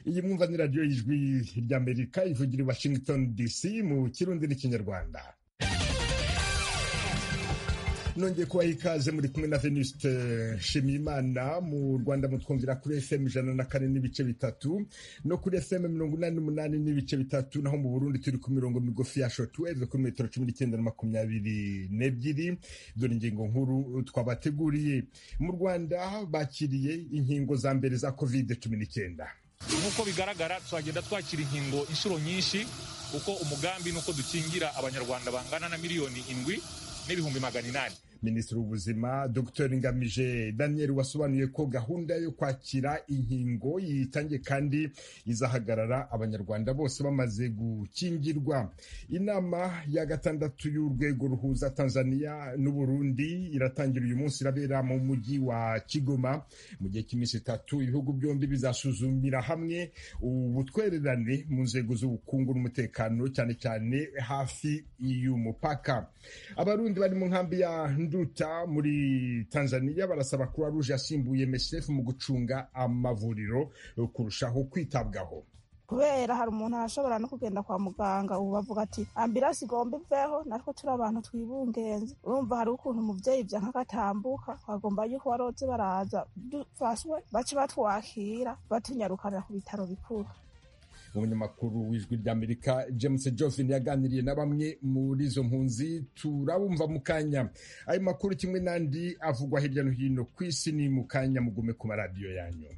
iyi mwumva ni radiyo y'ijwi ry'amerika ivugira i washington dc mu kirundi n'ikinyarwanda nongeye kubaha ikaze muri kumwe na venuste nshimiyimana mu rwanda mutwumvira kuri fm ijana na kane n'ibice bitatu no kuri fm mirongo inani n'umunani n'ibice bitatu naho mu burundi turi ku mirongo migufi ya shotweve kuri metero cumi n'icyenda na makumyabiri n'ebyiri dore ingingo nkuru twabateguriye mu rwanda bakiriye inkingo za mbere za covid cumi n'icyenda nk'uko bigaragara twagenda twakira inkingo inshuro nyinshi kuko umugambi ni uko dukingira abanyarwanda bangana na miliyoni indwi n'ibihumbi magana inani minisitiri w'ubuzima dr ngamije daniel wasobanuye ko gahunda yo kwakira inkingo yitangiye kandi izahagarara abanyarwanda bose bamaze gukingirwa inama ya gatandatu y'urwego ruhuza tanzania n'uburundi iratangira uyu munsi irabera mu mujyi wa kigoma mu gihe cy'iminsi itatu ibihugu byombi bizasuzumira hamwe ubutwererane mu nzego z'ubukungu n'umutekano cyane cyane hafi y'umupaka abarundi bari mu nkambi ya nduta muri tanzania barasaba kuba ruje yasimbuye msf mu gucunga amavuriro kurushaho kwitabwaho kubera hari umuntu arashobora no kugenda kwa muganga ubu bavuga ati ambirasi igomba iveho natwe turi abantu twibungenze urumva hari ukuntu umuvyeyi vyanka agatambuka twagomba yuko baroze baraza dufashwe bace batwakira batunyarukanira ku bitaro bikuru umunyamakuru w'ijwi ry'amerika james jovin yaganiriye na bamwe muri izo mpunzi turabumva mu kanya ayo makuru kimwe n'andi avugwa hirya no hino ku isi ni mu kanya mugume ku maradiyo yanyu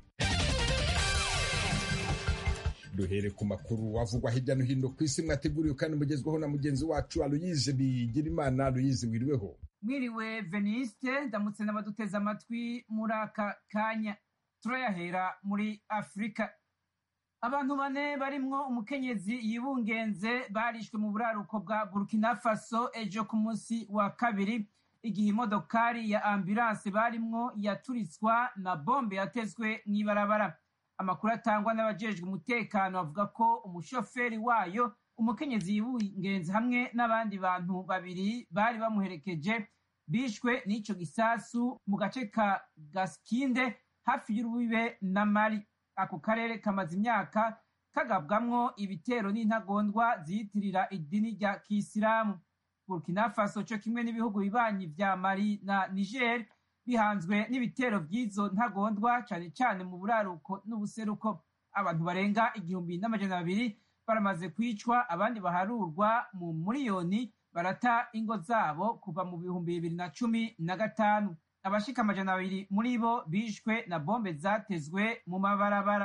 duhere ku makuru avugwa hirya no hino ku isi mwateguriwe kandi mugezweho na mugenzi wacu aloyize bigirimana aloyize wiriweho mwiriwe veniste ndamutse n'abaduteze amatwi muri aka kanya turayahera muri afurika abantu bane barimwo umukenyezi yibungenze barishwe mu buraruko bwa burkina faso ejo ku munsi wa kabiri igihe imodokari ya ambulanse barimwo yaturitswa na bombe yatezwe mw'ibarabara amakuru atangwa n'abajejwe umutekano avuga ko umushoferi wayo umukenyezi yibungenze hamwe n'abandi bantu babiri bari bamuherekeje bishwe n'ico gisasu mu gace ka gaskinde hafi y'urubibe na mali ako karere kamaze imyaka kagabwamwo ibitero n'intagondwa ziyitirira idini rya kisilamu burkina faso co kimwe n'ibihugu bibanyi vya mali na niger bihanzwe n'ibitero vy'izo ntagondwa cane cane mu buraruko n'ubuseruko abantu barenga igihumbi n'amajana abiri baramaze kwicwa abandi baharurwa mu muriyoni barata ingo zabo kuva mu bihumbi bibiri na cumi na gatanu abashika amajana abiri muri bo bishwe na bombe zatezwe mu mabarabara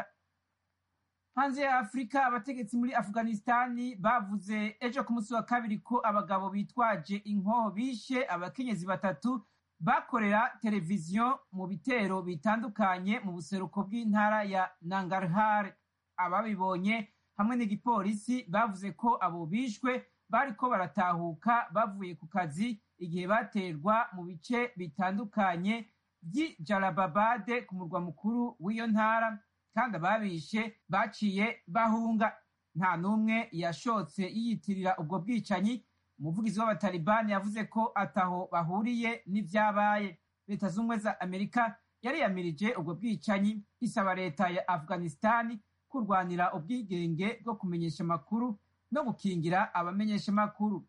hanze ya afurika abategetsi muri afghanistani bavuze ejo ku munsi wa kabiri ko abagabo bitwaje inkoho bishe abakenyezi batatu bakorera televiziyo mu bitero bitandukanye mu buseruko bw'intara ya nangarhar ababibonye hamwe n'igipolisi bavuze ko abo bishwe bariko baratahuka bavuye ku kazi igihe baterwa mu bice bitandukanye by'i jarababade ku murwa mukuru w'iyo ntara kandi ababishe baciye bahunga nta n'umwe yashotse yiyitirira ubwo bwicanyi umuvugizi w'abatalibani yavuze ko ataho bahuriye n'ivyabaye leta z'ubumwe za amerika yariyamirije ubwo bwicanyi isaba leta ya afghanistani kurwanira ubwigenge bwo kumenyesha amakuru no gukingira abamenyesha amakuru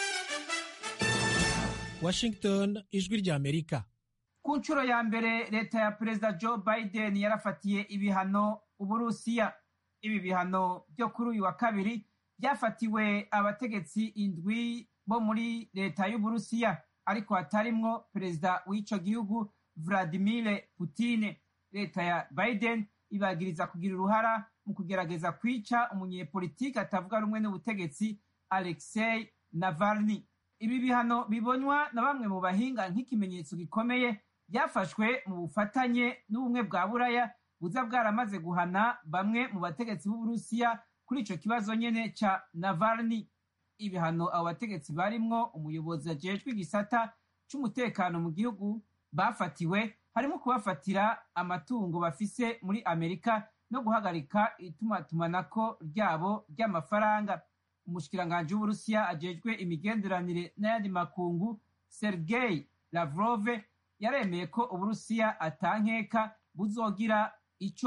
washington ijwi rya amerika ku nshuro ya mbere leta ya perezida joe biden yarafatiye ibihano uburusiya ibi bihano byo kuri uyu wa kabiri byafatiwe abategetsi indwi bo muri leta y'uburusiya ariko hatarimwo perezida w'ico gihugu vladimir putine leta ya biden ibagiriza kugira uruhara mu kugerageza kwica umunyepolitiki atavuga rumwe n'ubutegetsi alexei navalny ibi bihano bibonywa na bamwe mu bahinga nk'ikimenyetso gikomeye byafashwe mu bufatanye n'ubumwe bwa buraya buza bwaramaze guhana bamwe mu bategetsi b'uburusiya kuri ico kibazo nyene ca navalny ibihano abo bategetsi barimwo umuyobozi ajejwe igisata c'umutekano mu gihugu bafatiwe harimo kubafatira amatungo bafise muri amerika no guhagarika itumatumanako ryabo ry'amafaranga umushikiranganji w'uburusiya ajejwe imigenderanire n'ayandi makungu sergei lavrove yaremeye ko uburusiya atankeka buzogira ico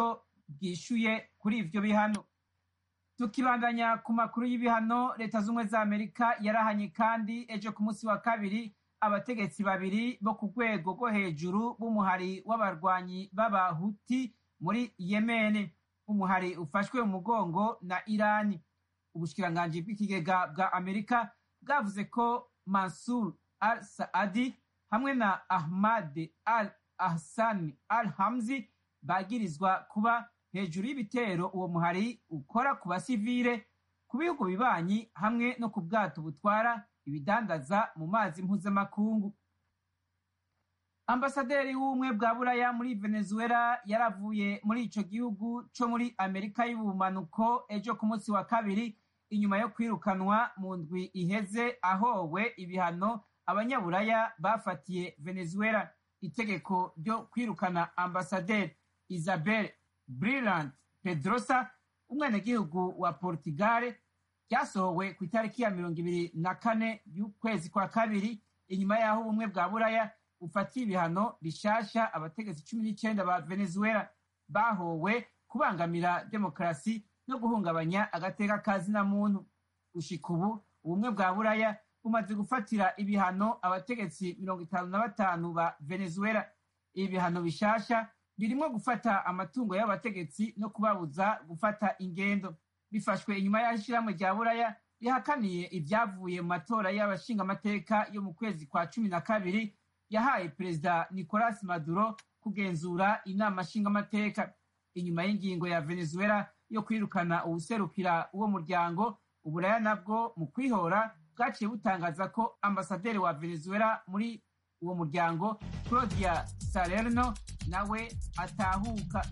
bwishuye kuri ivyo bihano tukibandanya ku makuru y'ibihano leta z'ubumwe za amerika yarahanye kandi ejo ku munsi wa kabiri abategetsi babiri bo ku rwego rwo hejuru b'umuhari w'abarwanyi b'abahuti muri yemene umuhari ufashwe mu mugongo na irani ubushikiranganji bw'ikigega bwa amerika bwavuze ko mansur al saadi hamwe na ahmad al ahsani al hamzi bagirizwa kuba hejuru y'ibitero uwo muhari ukora ku basivile ku bihugu bibanyi hamwe no ku bwato butwara ibidandaza mu mazi mpuzamakungu ambasaderi w'ubumwe bwa buraya muri venezuela yaravuye muri ico gihugu co muri amerika y'ubumanuko ejo ku munsi wa kabiri inyuma yo kwirukanwa mu ndwi iheze ahowe ibihano abanyaburaya bafatiye venezuela itegeko ryo kwirukana ambasaderi isabel brillant pedrosa umwenegihugu wa portugal ryasohowe ku itariki ya mirongo ibiri na kane y'ukwezi kwa kabiri inyuma y'aho ubumwe bwa buraya bufatiye ibihano bishasha abategetsi cumi n'icenda ba venezuela bahowe kubangamira demokarasi no guhungabanya agateka ka zina muntu gushika ubu ubumwe bwa buraya bumaze gufatira ibihano abategetsi mirongo itanu na batanu ba venezuela ibi bihano bishasha birimo gufata amatungo y'abategetsi no kubabuza gufata ingendo bifashwe inyuma y'aho ishyirahamwe rya buraya rihakaniye ibyavuye mu matora y'abashingamateka yo mu kwezi kwa cumi na kabiri yahaye perezida nicolas maduro kugenzura inama nshingamateka inyuma y'ingingo ya venezuela yo kwirukana uwuserukira uwo muryango uburaya nabwo mu kwihora bwaciye butangaza ko ambasaderi wa venezuela muri uwo muryango claudia salerno nawe atahuka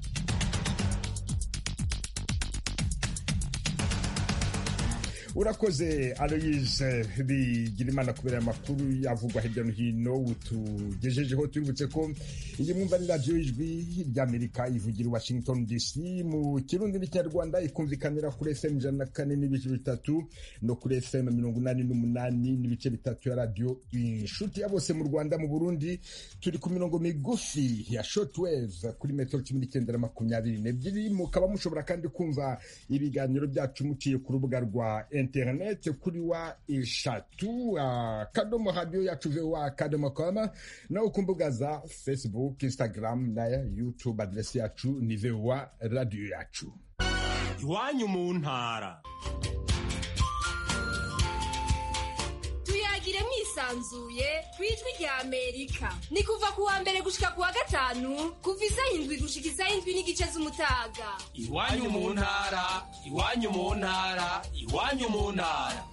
urakoze aloyise bigirimana kubera amakuru yavugwa hirya no hino utugejejeho tubibutse ko iyi mwumva ni radiyo ijwi ry'amerika ivugira i washington dc mu kirundi n'ikinyarwanda ikumvikanira kuri fm ijana na kane n'ibice bitatu no kuri fm mirongo inani n'umunani n'ibice bitatu ya radiyo inshuti ya bose mu rwanda mu burundi turi ku mirongo migufi ya shortwave kuri metero cumi n'icyenda na makumyabiri n'ebyiri mukaba mushobora kandi kumva ibiganiro byacu muciye ku rubuga rwa internet kuri wa eshatu akadomo radiyo yacu voa akadomo com naho ku mbuga za facebook instagram na youtube aderesi yacu ni voa radiyo yacu iwanyu mu ntara tuyagire mwisanzuye ku ijwi rya amerika ni kuva ku wa mbere gushika ku wa gatanu kuva isaha indwi gushika isaha indwi n'igice z'umutaga iwanyu mu ntara iwanyu mu ntara iwanyu mu ntara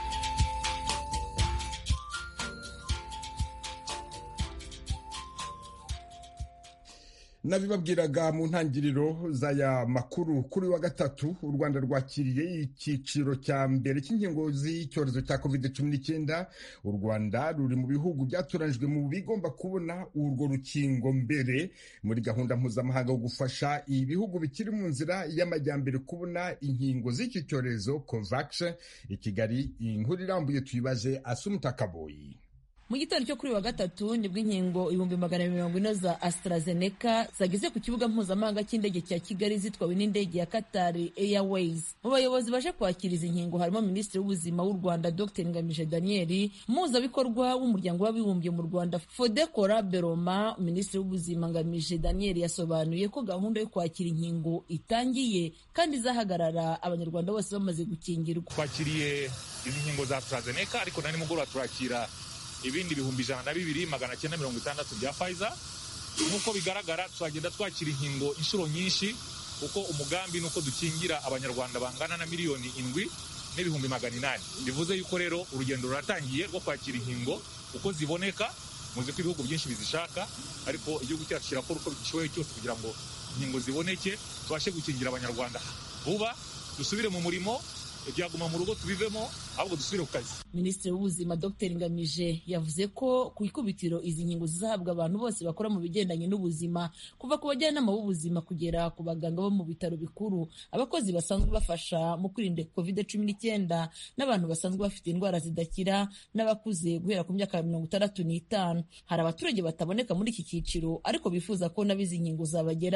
nabibabwiraga mu ntangiriro z'aya makuru kuri wa gatatu u rwanda rwakiriye icyiciro cya mbere cy'inkingo z'icyorezo cya covid cumi n'icyenda u rwanda ruri mu bihugu byatoranijwe mu bigomba kubona urwo rukingo mbere muri gahunda mpuzamahanga yo gufasha ibihugu bikiri mu nzira y'amajyambere kubona inkingo z'iki cyorezo covax i kigali inkuru irambuye tuyibaze asumutakaboyi mu gitondo cyo kuri wa gatatu nibwo inkingo ibihumbi magana mirongo ine za AstraZeneca zageze ku kibuga mpuzamahanga cy'indege cya Kigali zitwawe n'indege ya Qatar Airways. Mu bayobozi baje kwakira izi nkingo harimo Minisitiri w'Ubuzima w'u Rwanda Dr Ngamije Daniel, umuhuzabikorwa w'umuryango w'abibumbye mu Rwanda Fodekora Beroma. Minisitiri w'Ubuzima Ngamije Daniel yasobanuye ko gahunda yo kwakira inkingo itangiye kandi izahagarara abanyarwanda bose bamaze gukingirwa. twakiriye izi nkingo za AstraZeneca ariko na nimugoroba turakira ibindi bihumbi ijana na bibiri magana cyenda mirongo itandatu bya Pfizer nk'uko bigaragara tuzagenda twakira inkingo inshuro nyinshi kuko umugambi ni uko dukingira abanyarwanda bangana na miliyoni indwi n'ibihumbi magana inani bivuze yuko rero urugendo ruratangiye rwo kwakira inkingo uko ziboneka muzi ko ibihugu byinshi bizishaka ariko igihugu cyacu kirakora uko gishoboye cyose kugira ngo inkingo ziboneke tubashe gukingira abanyarwanda vuba dusubire mu murimo ibyaguma mu rugo tubivemo ahubwo dusubire ku kazi minisitiri w'ubuzima dr ngamije yavuze ko ku ikubitiro izi nkingo zizahabwa abantu bose bakora mu bigendanye n'ubuzima kuva ku bajyanama b'ubuzima kugera ku baganga bo mu bitaro bikuru abakozi basanzwe bafasha mu kwirinda covid cumi n'icyenda n'abantu basanzwe bafite indwara zidakira n'abakuze guhera ku myaka mirongo itandatu n'itanu hari abaturage bataboneka muri iki cyiciro ariko bifuza ko nabo izi nkingo zabageraho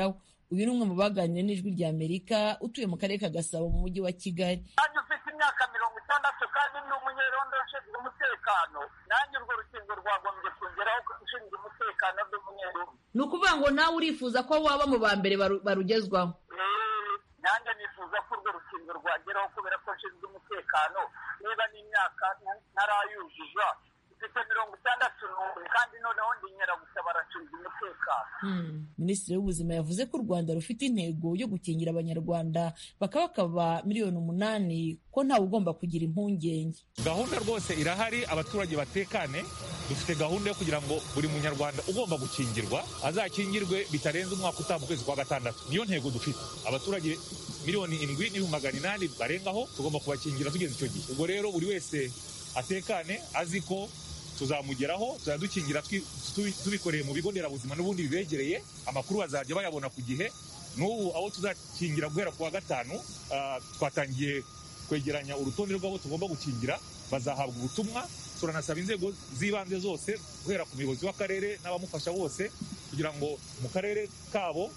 uyu ni umwe mu baganiriye n'ijwi rya amerika utuye mu karere ka gasabo mu mujyi wa kigali nanjye ufite imyaka mirongo itandatu kandi ndi umunyerondo ushinzwe umutekano nanjye urwo rukingo rwagombye kongeraho ushinzwe umutekano ndi umunyerondo ni ukuvuga ngo nawe urifuza ko waba mu ba mbere barugezwaho nanjye nifuza ko urwo rukingo rwageraho kubera ko nshinzwe umutekano niba n'imyaka ntarayuzuza mfite mirongo itandatu n'umwe kandi noneho ndi nyiragutabara nshinzwe umutekano minisitiri w'ubuzima yavuze ko u rwanda rufite intego yo gukingira abanyarwanda bakaba bakaba miliyoni umunani ko ntawe ugomba kugira impungenge gahunda rwose irahari abaturage batekane dufite gahunda yo kugira ngo buri munyarwanda ugomba gukingirwa azakingirwe bitarenze umwaka utaha mu kwezi kwa gatandatu niyo ntego dufite abaturage miliyoni indwi n'ibihumbi magana inani barengaho tugomba kubakingira tugeze icyo gihe ubwo rero buri wese atekane azi ko tuzamugeraho tuzadukingira tubikoreye mu bigo nderabuzima n'ubundi bibegereye amakuru bazajya bayabona ku gihe n'ubu abo tuzakingira guhera ku wa gatanu twatangiye kwegeranya urutonde rw'abo tugomba gukingira bazahabwa ubutumwa turanasaba inzego z'ibanze zose guhera ku muyobozi w'akarere n'abamufasha bose kugira ngo mu karere kabo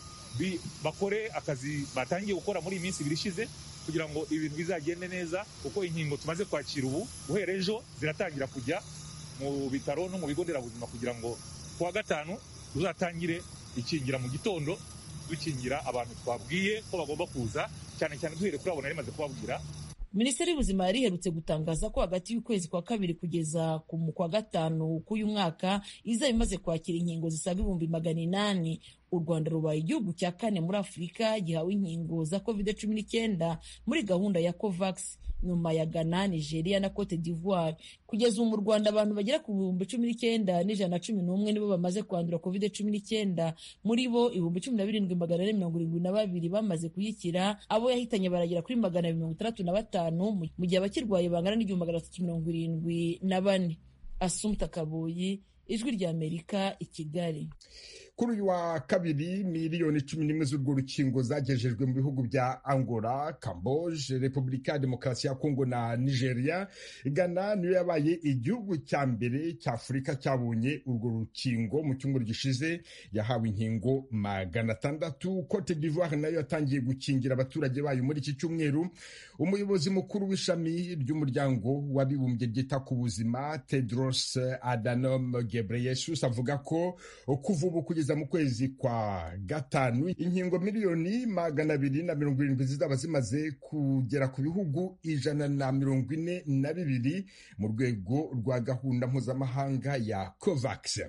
bakore akazi batangiye gukora muri iyi minsi ibiri ishize kugira ngo ibintu bizagende neza kuko inkingo tumaze kwakira ubu guhera ejo ziratangira kujya mu bitaro no mu bigo nderabuzima kugira ngo ku wa gatanu tuzatangire ikingira mu gitondo dukingira abantu twabwiye ko bagomba kuza cyane cyane duhere kuri abo nari maze kubabwira minisiteri y'ubuzima yari iherutse gutangaza ko hagati y'ukwezi kwa kabiri kugeza ku kwa gatanu k'uyu mwaka izaba imaze kwakira inkingo zisaga ibihumbi magana inani u rwanda rubaye igihugu cya kane muri afurika gihawe inkingo za covid cumi n'icyenda muri gahunda ya covax nyuma ya ghana nigeria na cote d'ivoire kugeza ubu mu rwanda abantu bagera ku bihumbi cumi n'icyenda n'ijana na cumi n'umwe nibo bamaze kwandura covid cumi n'icyenda muri bo ibihumbi cumi na birindwi magana ane mirongo irindwi na babiri bamaze kuyikira abo yahitanye baragera kuri magana abiri mirongo itandatu na batanu mu gihe abakirwaye bangana n'igihumbi magana atatu mirongo irindwi na bane asumta kabuyi ijwi ry'amerika i kigali kuri uyu wa kabiri miliyoni cumi n'imwe z'urwo rukingo zagejejwe mu bihugu bya angola camboge repubulika ya demokarasi ya kongo na nigeria ghana niyo yabaye igihugu cya mbere cya afurika cyabonye urwo rukingo mu cyumweru gishize yahawe inkingo magana atandatu cote d'ivoire nayo yatangiye gukingira abaturage bayo muri iki cyumweru umuyobozi mukuru w'ishami ry'umuryango w'abibumbye ryita ku buzima tedros adhanom ghebreyesus avuga ko kuva ubu kugeza mu kwezi kwa gatanu inkingo miliyoni magana abiri na mirongo irindwi zizaba zimaze kugera ku bihugu ijana na mirongo ine na bibiri mu rwego rwa gahunda mpuzamahanga ya covax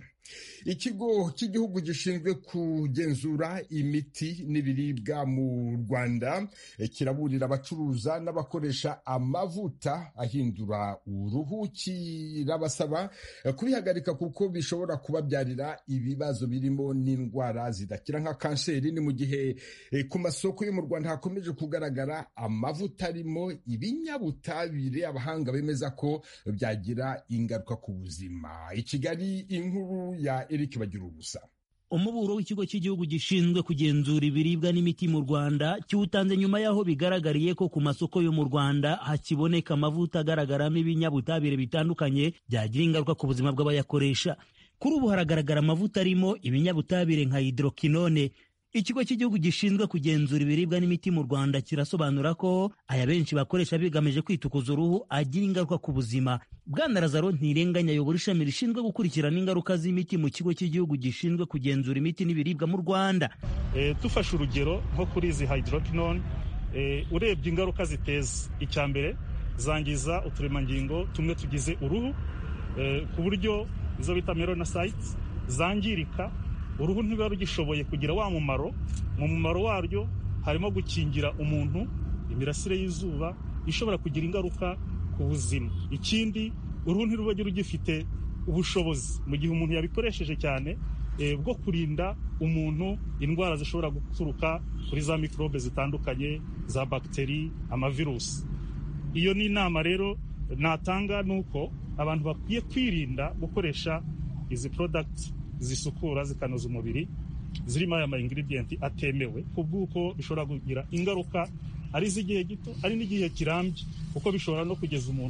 ikigo cy'igihugu gishinzwe kugenzura imiti n'ibiribwa mu rwanda kiraburira abacuruza n'abakoresha amavuta ahindura uruhu kirabasaba kubihagarika kuko bishobora kubabyarira ibibazo birimo n'indwara zidakira nka kanseri ni mu gihe ku masoko yo mu rwanda hakomeje kugaragara amavuta arimo ibinyabutabire abahanga bemeza ko byagira ingaruka ku buzima i kigali inkuru ya Eric bagira ubusa umuburo w'ikigo cy'igihugu gishinzwe kugenzura ibiribwa n'imiti mu rwanda kiwutanze nyuma y'aho bigaragariye ko ku masoko yo mu rwanda hakiboneka amavuta agaragaramo ibinyabutabire bitandukanye byagira ingaruka ku buzima bw'abayakoresha kuri ubu haragaragara amavuta arimo ibinyabutabire nka hidrokinone ikigo cy'igihugu gishinzwe kugenzura ibiribwa n'imiti mu rwanda kirasobanura ko aya benshi bakoresha bigamije kwitukuza uruhu agira ingaruka ku buzima bwana lazaro ntirenganya ayobora ishami rishinzwe gukurikirana ingaruka z'imiti mu kigo cy'igihugu gishinzwe kugenzura imiti n'ibiribwa mu rwanda e, dufashe urugero nko kuri izi hydroquinone e, urebye ingaruka ziteza icya mbere zangiza uturemangingo tumwe tugize uruhu e, ku buryo izo bita melanocytes zangirika uruhu ntiruba rugishoboye kugira wa mumaro mu mumaro waryo harimo gukingira umuntu imirasire y'izuba ishobora kugira ingaruka ku buzima ikindi uruhu ntiruba rugifite ubushobozi mu gihe umuntu yabikoresheje cyane bwo kurinda umuntu indwara zishobora guturuka kuri za mikorobe zitandukanye za bagiteri amavirusi iyo ni inama rero natanga ni uko abantu bakwiye kwirinda gukoresha izi porodagiti zisukura zikanoza umubiri zirimo aya ma ingredients atemewe ku bw'uko bishobora kugira ingaruka ari iz'igihe gito ari n'igihe kirambye kuko bishobora no kugeza umuntu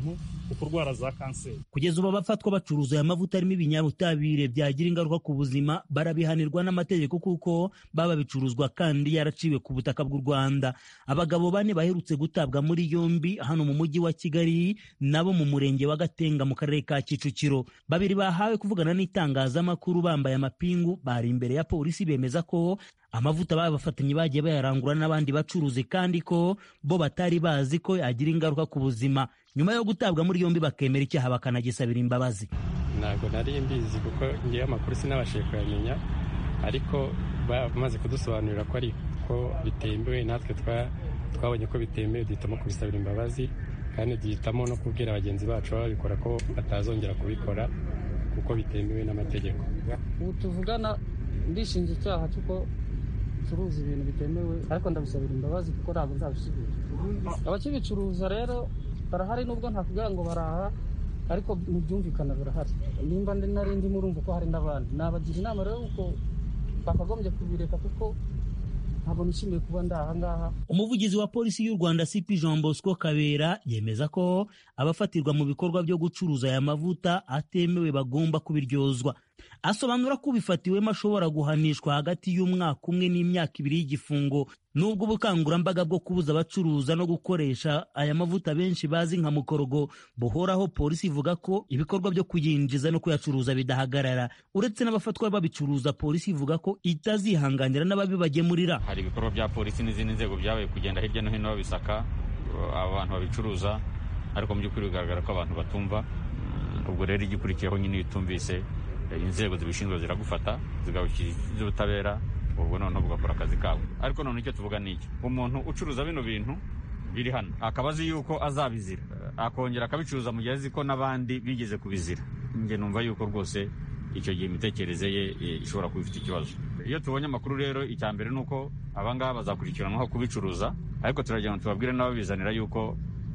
ukurwara za kanseri kugeza ubu abafatwa bacuruza aya mavuta arimo ibinyabutabire byagira ingaruka ku buzima barabihanirwa n'amategeko kuko baba bicuruzwa kandi yaraciwe ku butaka bw'u rwanda abagabo bane baherutse gutabwa muri yombi hano mu mujyi wa kigali nabo mu murenge wa gatenga mu karere ka kicukiro babiri bahawe kuvugana n'itangazamakuru bambaye amapingu bari imbere ya polisi bemeza ko amavuta babafatanye bagiye bayarangura n'abandi bacuruzi kandi ko bo batari bazi ko yagira ingaruka ku buzima nyuma yo gutabwa muri yombi bakemera icyaha bakanagisabira imbabazi ntabwo nari mbizi kuko ngewe amakuru sinabashije kuyamenya ariko bamaze kudusobanurira ko ariko bitemewe natwe twabonye ko bitemewe duhitamo kubisabira imbabazi kandi duhitamo no kubwira bagenzi bacu babikora ko batazongera kubikora kuko bitemewe n'amategeko ubu tuvugana ndishinja icyaha cy'uko bicuruza ibintu bitemewe ariko ndabisabira imbabazi kuko ntabwo nzabisubira abakibicuruza rero barahari nubwo ntakubwira ngo baraha ariko ntibyumvikana birahari nimba nari ndimo urumva ko hari n'abandi nabagira inama rero uko bakagombye kubireka kuko ntabwo nishimiye kuba ndi aha ngaha umuvugizi wa polisi y'u rwanda cp jean bosco kabera yemeza ko abafatirwa mu bikorwa byo gucuruza aya mavuta atemewe bagomba kubiryozwa asobanura ko ubifatiwemo ashobora guhanishwa hagati y'umwaka umwe n'imyaka ibiri y'igifungo nubwo ubukangurambaga bwo kubuza abacuruza no gukoresha aya mavuta benshi bazi nka mukorogo buhoraho polisi ivuga ko ibikorwa byo kuyinjiza no kuyacuruza bidahagarara uretse n'abafatwa babicuruza polisi ivuga ko itazihanganira n'ababibagemurira hari ibikorwa bya polisi n'izindi nzego byabaye kugenda hirya no hino babisaka abantu babicuruza ariko mu by'ukuri bigaragara ko abantu batumva ubwo rero igikurikiyeho nyine iyo utumvise inzego zibishinzwe ziragufata zigabukiriza ubutabera ubwo noneho bugakora akazi kabo ariko noneho icyo tuvuga ni iki umuntu ucuruza bino bintu biri hano akaba azi yuko azabizira akongera akabicuruza mu gihe azi ko n'abandi bigeze kubizira njye numva yuko rwose icyo gihe imitekerereze ye ishobora kuba ifite ikibazo iyo tubonye amakuru rero icya mbere ni uko abangaba bazakurikiranwaho kubicuruza ariko turagira ngo tubabwire n'ababizanira yuko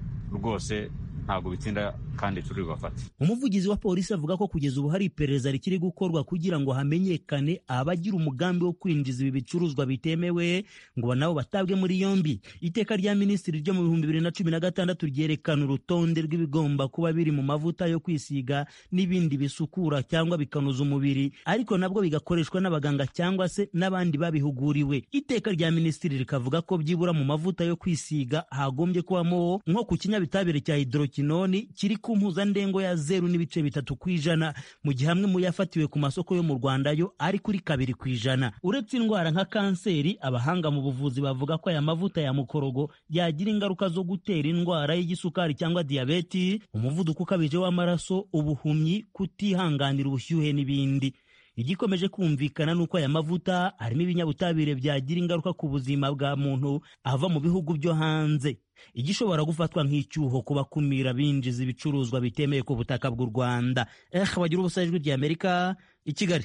rwose ntabwo bitsinda kandi turi bubafate umuvugizi wa polisi avuga ko kugeza ubu hari iperereza rikiri gukorwa kugira ngo hamenyekane abagira umugambi wo kwinjiza ibi bicuruzwa bitemewe ngo nabo batabwe muri yombi iteka rya minisitiri ryo mu bihumbi bibiri na cumi na gatandatu ryerekana urutonde rw'ibigomba kuba biri mu mavuta yo kwisiga n'ibindi bisukura cyangwa bikanoza umubiri ariko nabwo bigakoreshwa n'abaganga cyangwa se n'abandi babihuguriwe iteka rya minisitiri rikavuga ko byibura mu mavuta yo kwisiga hagombye kubamo nko ku kinyabitabire cya hidrokinoni kiri ku mpuzandengo ya zeru n'ibice bitatu ku ijana mu gihe amwe mu yafatiwe ku masoko yo mu rwanda yo ari kuri kabiri ku ijana uretse indwara nka kanseri abahanga mu buvuzi bavuga ko aya mavuta ya mukorogo yagira ingaruka zo gutera indwara y'igisukari cyangwa diyabeti umuvuduko ukabije w'amaraso ubuhumyi kutihanganira ubushyuhe n'ibindi igikomeje kumvikana ni uko aya mavuta arimo ibinyabutabire byagira ingaruka ku buzima bwa muntu ava mu bihugu byo hanze igishobora gufatwa nk'icyuho ku bakumira binjiza ibicuruzwa bitemewe ku butaka bw'u rwanda eh bagira ubusa ijwi ry'amerika i kigali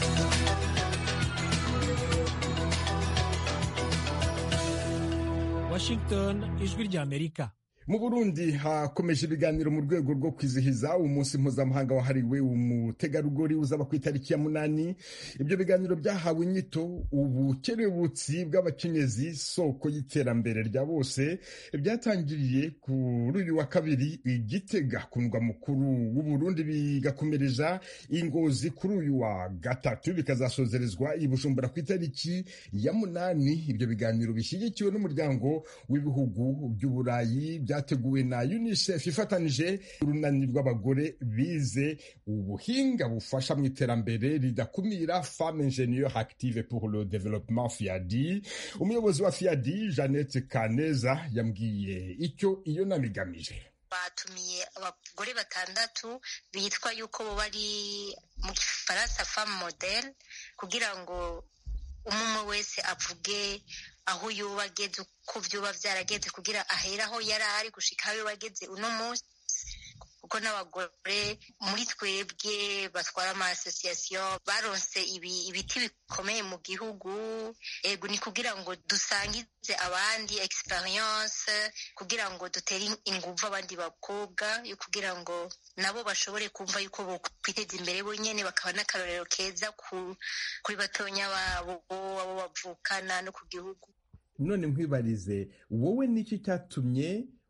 washington ijwi ry'amerika mu burundi hakomeje ibiganiro mu rwego rwo kwizihiza umunsi mpuzamahanga wahariwe umutegarugori uzaba ku itariki ya munani ibyo biganiro byahawe inyito ubukerebutsi bw'abakenyezi soko y'iterambere rya bose byatangiriye kuri uyu wa kabiri igitega ku murwa mukuru w'uburundi bigakomereza ingozi kuri uyu wa gatatu bikazasozerezwa i bujumbura ku itariki ya munani ibyo biganiro bishyigikiwe n'umuryango w'ibihugu by'uburayi bya byateguwe na unicef ifatanije urunani rw'abagore bize ubuhinga bufasha mu iterambere ridakumira femme ingenieur active pour le développement fiadi umuyobozi wa fiadi jeannette kaneza yambwiye icyo iyo nama igamije batumiye abagore batandatu bitwa yuko bari mu gifaransa femme modele kugira ngo umwe wese avuge aho yuba ageze uko byuba byarageze kugira ahere aho yari ari gushika aho yuba ageze uno munsi kuko n'abagore muri twebwe batwara ama association baronse ibi ibiti bikomeye mu gihugu ego ni kugira ngo dusangize abandi experience kugira ngo dutere inguvu abandi bakobwa yo kugira ngo nabo bashobore kumva yuko bokwiteza imbere bonyene bakaba n'akarorero keza kuri batonya babo abo bavukana no ku gihugu none nkwibarize wowe niki cyatumye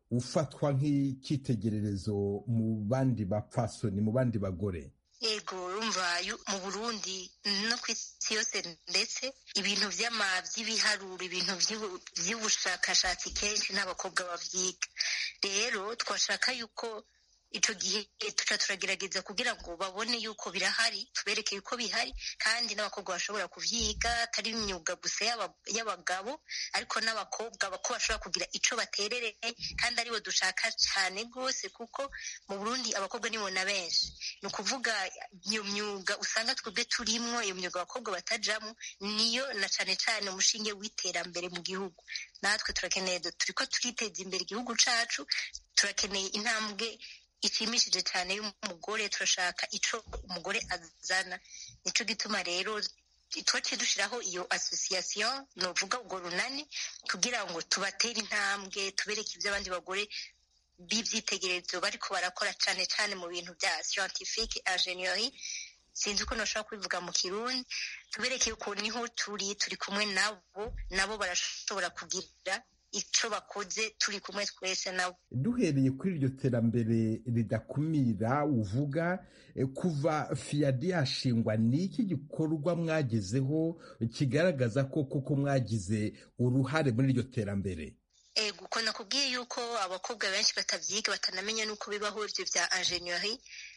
ufatwa nk'icyitegererezo mu bandi bapfasoni mu bandi bagore yego urumva mu burundi no ku isi yose ndetse ibintu by'ibiharuro ibintu by'ubushakashatsi kenshi n'abakobwa babyiga rero twashaka yuko icyo gihe tuca turagerageza kugira ngo babone yuko birahari tubereke yuko bihari kandi n'abakobwa bashobora kubyiga atari imyuga gusa y'abagabo ariko n'abakobwa ko bashobora kugira icyo baterereye kandi aribo dushaka cyane rwose kuko mu burundi abakobwa nibo na benshi ni ukuvuga iyo myuga usanga twebwe turimwo iyo myuga abakobwa batajamo niyo na cyane cyane umushinge w'iterambere mu gihugu natwe turakeneye turi ko turiteza imbere igihugu cyacu turakeneye intambwe ishimishije cyane y'umugore turashaka icyo umugore azana nicyo gituma rero twaciye dushyiraho iyo asosiyasiyo ni uvuga ubwo runani kugira ngo tubatere intambwe tubereke ibyo abandi bagore b'ibyitegererezo bariko barakora cyane cyane mu bintu bya scientifique ingenieri sinzi uko nashobora kubivuga mu kirundi tubereke yuko niho turi turi kumwe nabo nabo barashobora kugira icyo bakoze turi kumwe twese nabo duhereye kuri iryo terambere ridakumira uvuga kuva fiyadi yashingwa ni iki gikorwa mwagezeho kigaragaza ko koko mwagize uruhare muri iryo terambere ego uko nakubwiye yuko abakobwa benshi batabyiga batanamenya n'uko bibaho ibyo bya ingenieri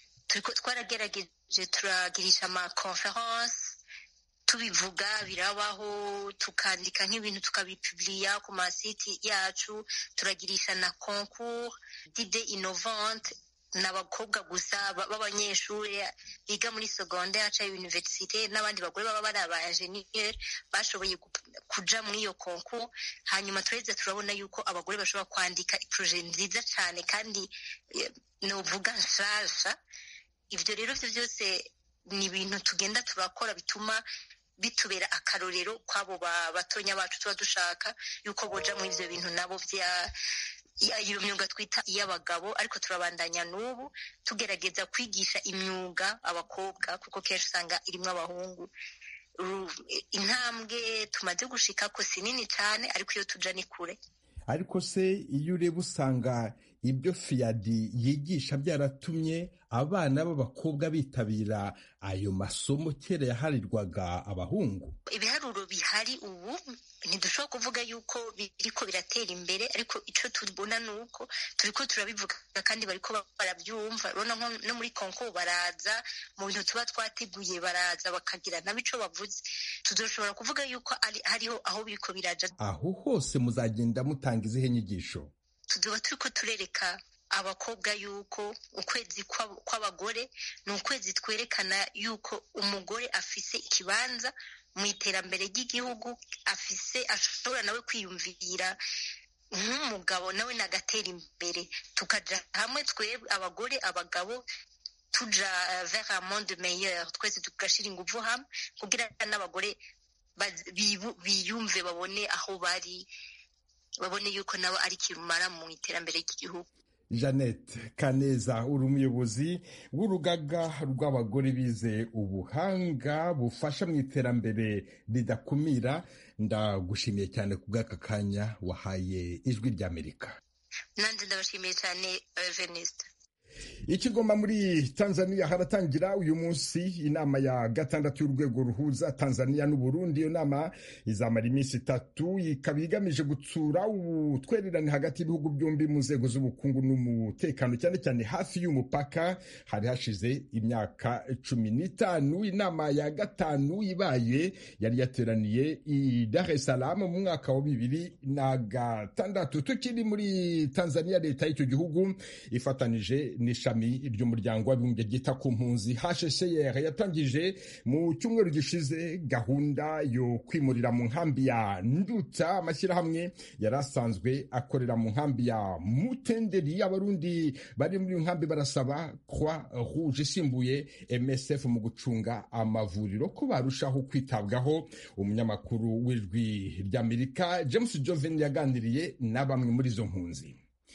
twaragerageje turagirisha ama conference tubivuga birabaho tukandika nk'ibintu tukabipuburiya ku masiti yacu turagirisha na concours dide innovante ni abakobwa gusa b'abanyeshuri biga muri secondaire cyangwa universite n'abandi bagore baba bari aba enjeniyeri bashoboye kuja muri iyo concours hanyuma turaheza turabona yuko abagore bashobora kwandika iporoje nziza cyane kandi nuvuga nshasha ibyo rero byo byose ni ibintu tugenda turakora bituma bitubera akarorero kw'abo batonya bacu tuba dushaka yuko boja muri ibyo bintu nabo bya iyo myuga twita iy'abagabo ariko turabandanya n'ubu tugerageza kwigisha imyuga abakobwa kuko kenshi usanga irimo abahungu intambwe tumaze gushika ko si nini cyane ariko iyo tuja ni kure ariko se iyo ureba usanga ibyo fiyadi yigisha byaratumye abana b'abakobwa bitabira ayo masomo kera yaharirwaga abahungu ibiharuro bihari ubu ntidushobora kuvuga yuko biriko biratera imbere ariko icyo tubona ni uko turiko turabivuga kandi bariko barabyumva urabona nko no muri konko baraza mu bintu tuba twateguye baraza bakagira nabo ico bavuze tuzoshobora kuvuga yuko hariho aho biriko biraja aho hose muzagenda mutanga izihe nyigisho tuzoba turiko turereka abakobwa yuko ukwezi kw'abagore ni ukwezi twerekana yuko umugore afise ikibanza mu iterambere ry'igihugu afise ashobora nawe kwiyumvira nk'umugabo nawe nagatera imbere tukaja hamwe twebwe abagore abagabo tuja vers un monde meilleur twese tugashira inguvu hamwe kugira n'abagore biyumve babone aho bari babone yuko nabo ari kirumara mu iterambere ry'igihugu jeannette kaneza uri umuyobozi w'urugaga rw'abagore bize ubuhanga bufasha mu iterambere ridakumira ndagushimiye cyane ku bw'aka kanya wahaye ijwi ry'amerika nanjye ndabashimiye cyane venisite ikigoma muri tanzania haratangira uyu munsi inama ya gatandatu y'urwego ruhuza tanzania n'uburundi iyo nama izamara iminsi itatu ikaba igamije gutsura ubutwererane hagati y'ibihugu byombi mu nzego z'ubukungu n'umutekano cyane cyane hafi y'umupaka hari hashize imyaka cumi n'itanu inama ya gatanu ibaye yari yateraniye i dar es salaam mu mwaka wa bibiri na gatandatu tukiri muri tanzania leta y'icyo gihugu ifatanije n'ishami ry'umuryango w'abibumbye ryita ku mpunzi hcr yatangije mu cyumweru gishize gahunda yo kwimurira mu nkambi ya nduta amashyirahamwe yari asanzwe akorera mu nkambi ya mutenderi abarundi bari muri iyo nkambi barasaba croix rouge isimbuye msf mu gucunga amavuriro ko barushaho kwitabwaho umunyamakuru w'ijwi ry'amerika james joven yaganiriye na bamwe muri izo mpunzi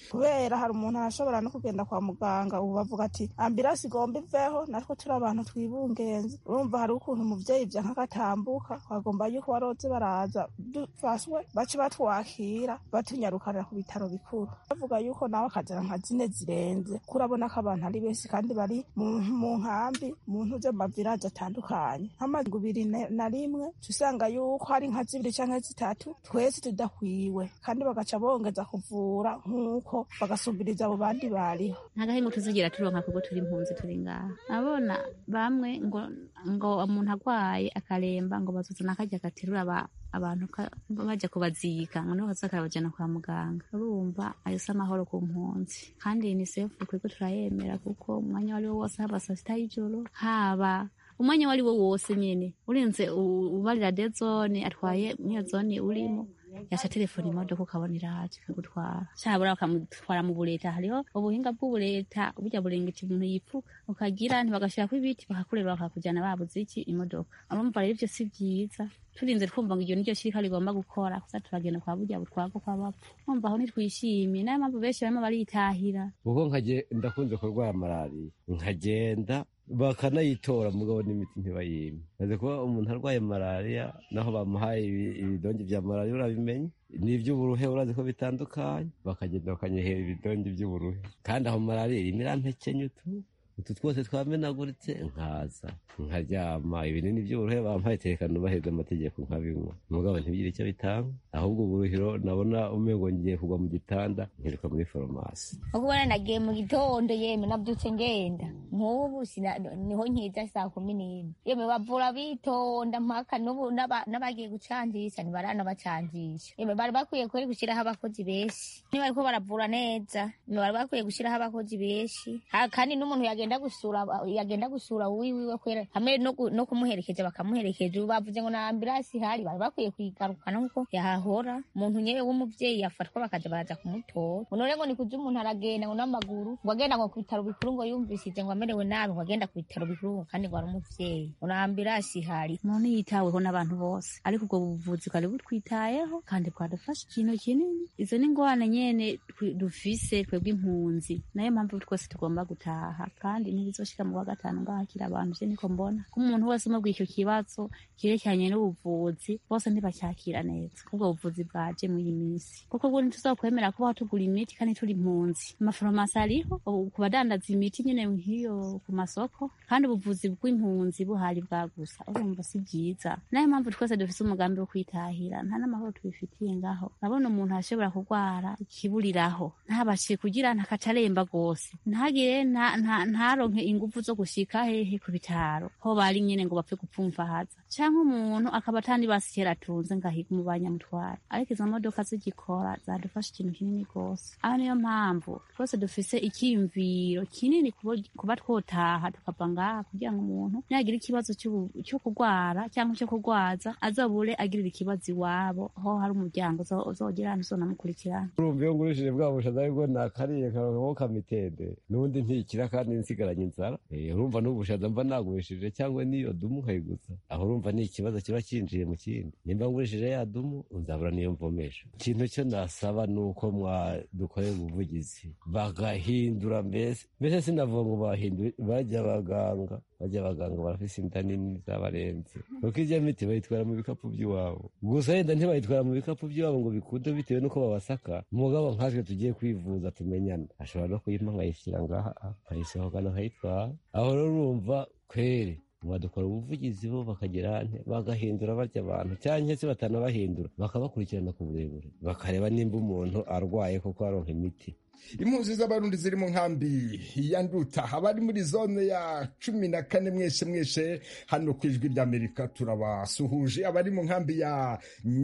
kubera hari umuntu arashobora no kugenda kwa muganga ubu bavuga ati ambirasi igomba iveho natwe turi abantu twibungenze urumva hari ukuntu umuvyeyi ivya nk'agatambuka twagomba yuko baroze baraza dufashwe bace batwakira batunyarukanira ku bitaro bikuru bavuga yuko nawe akazana nka zine zirenze kurabona ko abantu ari benshi kandi bari mu mu nkambi mu ntuze mu maviraje atandukanye nk'amazu ibiri na- na rimwe tuca usanga yuko hari nka zibiri canke zitatu twese tudakwiwe kandi bagaca bongeza kuvura nk'uko bagasumbiriza abo bandi bariho nta gahemu tuzigira turonka kuko turi impunzi turi ngaha abona bamwe ngo ngo umuntu agwaye akaremba ngo bazuzana akarya gaterura aba- abantu ka- baja kubazika ngo niho baza karabajana kwa muganga urumva ayo si amahoro ku mpunzi kandi unicef twebwe turayemera kuko umwanya wari wo wose haba saa sita y'ijoro haba umwanya wari wo wose nyene urinze u- ubarira de zone atwaye niyo zone urimo yaca telefone imodoka ukabona iraje ikagutwara cyabura bakamutwara mu bureta hariho ubuhinga bw'ubureta burya burengeti umuntu yipfuka ukagira ntibagashirako ibiti bakakureba bakakujyana babuze iki imodoka urumva rero ivyo si vyiza turinze twumva ngo iryo niryo shirika rigomba gukora kuza turagenda kwa burya butwago kw'abapfu umva aho ntitwishimye nayo mpamvu benshi barimo baritahira kuko nkaje ndakunze kurwara malariya nkagenda bakanayitora mugabo n'imiti ntibayime maze kuba umuntu arwaye malariya naho bamuhaye ibi- ibidongi vya malariya urabimenye n'ivy'uburuhe urazi ko bitandukanye bakagenda bakanyehera ibidongi vy'uburuhe kandi aho malariya irimo irampekenye utu utu twose twamenaguritse nkaza nkaryama ibinini by'uburuhe bampaye terekana ubaheza amategeko nkabinywa mugabo ntibigire icyo bitanga ahubwo uburuhiro nabona umengo ngiye kugwa mu gitanda nkiruka muri farumasi ubwo nagiye mu gitondo yemwe nabyutse ngenda nk'ubu sina- niho nkiza saa kumi n'imwe yemwe bavura bitonda mpaka n'ubu n'aba- n'abagiye gucangisha ntibaranabacangisha yemwe bari bakwiye kweri gushyiraho abakozi benshi niba ariko baravura neza yemwe bari bakwiye gushyiraho abakozi benshi Ha- kandi n'umuntu yagenda gusura yagenda gusura wiwiwe kwera hamwe no gu- no kumuherekeja bakamuherekeja ubu bavuze ngo na ambirasi ihari bari bakwiye kuyigarukana nkuko yahahora umuntu nyewe w'umuvyeyi yafatwa bakaja baraza kumutora ngo none ngo nikuja umuntu aragenda ngo n'amaguru ngo agenda ngo ku bitaro bikuru ngo yumvishije ngo amerewe nabi ngo agenda ku bitaro bikuru ngo kandi ngo ari umuvyeyi ngo na ambirasi ihari umuntu yitaweho n'abantu bose ariko ubwo buvuzi bwari butwitayeho kandi bwadufasha ikintu kinini izo ni ingorane nyene twi- dufise twebwe impunzi nayo mpamvu twese tugomba gutaha kandi ntibizoshika mu wa gatanu ngaha kiri abantu je niko mbona ko umuntu wese umubwiye icyo kibazo kirekeranye n'ubuvuzi bose ntibacyakira neza ubwo buvuzi bwaje muri iyi minsi kuko bwo ntituzokwemera kubaho tugura imiti kandi turi impunzi amafarumasi ariho ubu ku badandaza imiti nyene nk'iyo ku masoko kandi ubuvuzi bw'impunzi buhari bwagusa urumva si byiza nayo mpamvu twese dufise umugambi wo kwitahira nta n'amahoro tubifitiye ngaho urabona umuntu ashobora kurwara ikiburiraho ntabashe kugira ntakaca aremba rwose ntagire nta- nta- ntaronke ingufu zo gushika hehe ku bitaro ho bari nyene ngo bapfe gupfumvahaza canke umuntu akaba atandi basi kera atunze ngahiga mu banyamutwara ariko izo modoka zigikora zadufasha ikintu kinini rwose aho niyo mpamvu twese dufise icyiyumviro kinini kubo- kuba twotaha tukava ngaha kugira ngo umuntu nagira ikibazo cy'ubu- cyo kurwara cyangwa cyo kurwaza azobure agirira ikibazo iwabo ho hari umuryango uzo- uzogira uzonamukurikirana urumva iyo ngurishije bwa bushaza aribwo nakariye karonkaho kamitende n'ubundi ntikira kandi nsigaranye inzara Eh, urumva n'ubushaza mba nagurishije cyangwa n'iyo dumu nkayiguza aho urumva ni ikibazo kiba kinjiye mu kindi nimba ngurishije ya dumu nzabura niyo mvomesha ikintu cyo nasaba ni uko mwadukorera ubuvugizi bagahindura mbese mbese sinavuga ngo bahindure bajya abaganga bajya abaganga barafise inda nini zabarenze kuko ijya miti bayitwara mu bikapu by'iwabo gusa yenda ntibayitwara mu bikapu by'iwabo ngo bikunde bitewe n'uko babasaka umugabo nkatwe tugiye kwivuza tumenyana ashobora no kuyimpa nkayishyira ngaha nkayisohokana nkayitwara aho rero urumva kweri mwadukora ubuvugizi bo bakagira nte bagahindura barya abantu cyangwa se batanabahindura bakabakurikirana ku burebure bakareba nimba umuntu arwaye koko aronka imiti impunzi z'abarundi ziri mu nkambi ya nduta abari muri zone ya cumi na kane mwese mwese hano ku ijwi ry'amerika turabasuhuje abari mu nkambi ya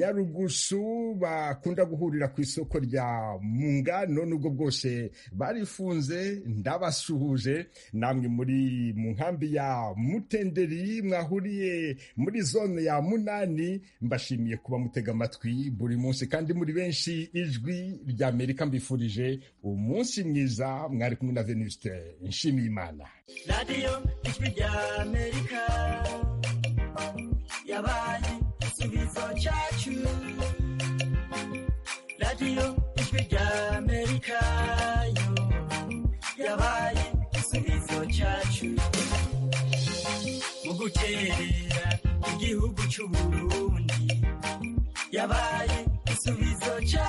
nyarugusu bakunda guhurira ku isoko rya mungano nubwo bwose barifunze ndabasuhuje namwe muri mu nkambi ya mutenderi mwahuriye muri zone ya munani mbashimiye kuba mutega amatwi buri munsi kandi muri benshi ijwi ry'amerika mbifurije umunsi mwiza mwari kumwe na venuste nshimiye imana radiyo ijwi rya amerika yabaye igisubizo cyacu radiyo ijwi rya amerika guterera igihugu c'uburundi yabaye igisubizo ca